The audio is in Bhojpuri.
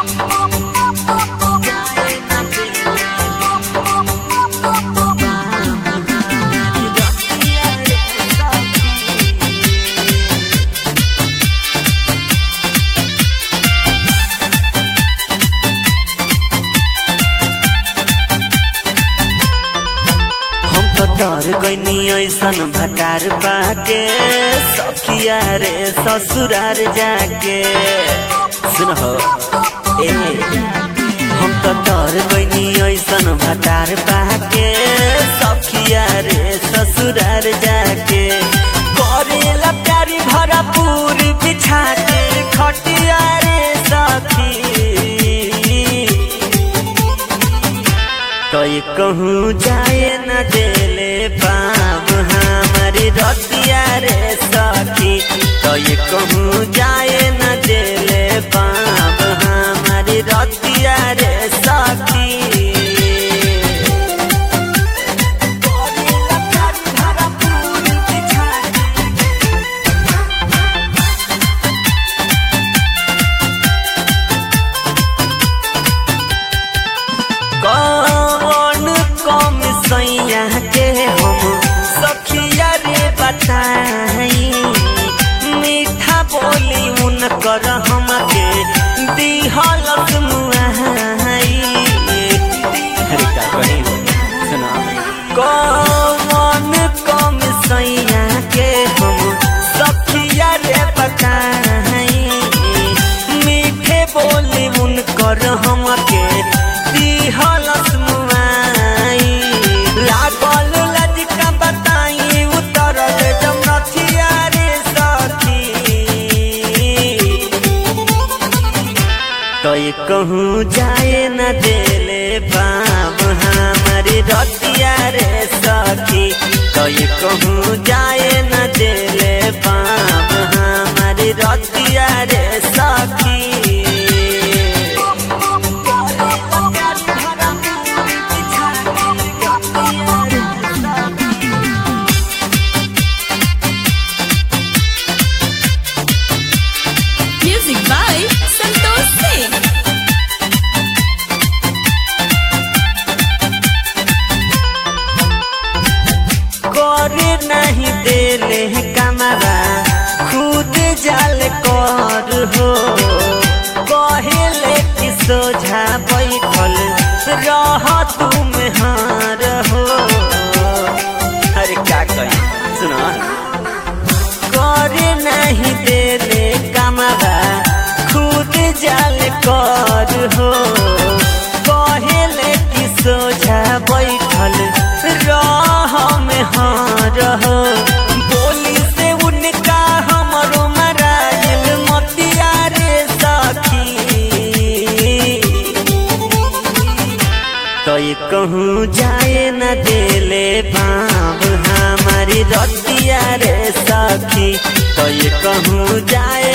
हम तो डर गईनी ऐसन भटार बाके सखिया रे ससुरार जाके सुन हो ए हम तो डर गईनी ऐसन भटार बाके सखिया रे ससुरार जाके करेला प्यारी भरपूर बिछा के खटिया रे सखी कई कहूँ जाए न देले पाम हमारी रतिया रे सखी कई कहूँ जाए न देले पाम हमारी रतिया रे सखी कौन कम सैया के हम सखिया रे बताई मीठा बोली उनकर हमके दिहलस मुआई अरे का कही सुना कौन कम सैया के हम सखिया रे बताई मीठे बोली उनकर हमके दिहलस मुआई लागल लजका बताई उतरल जमरथिया रे सखी कई कहूँ जाए न देले बाब हमारी रतिया रे सखी कई कहूँ जाए न देले बाब हमारी रतिया रे सखी Music by Santosh Singh. करे नहीं देले कमरा खुद जाल कर हो कहेले कि सोझा बैठल रह तुम हार हो अरे का कही सुना करे नहीं देले कमरा खुद जाल कर हो कहेले कि सोझा बैठल रह में हार हो बोली से उनका हमरो मराइल मतिया रे सखी कई कहूँ जाए न देले बाब हमारी रतिया रे सखी कई कहूँ जाए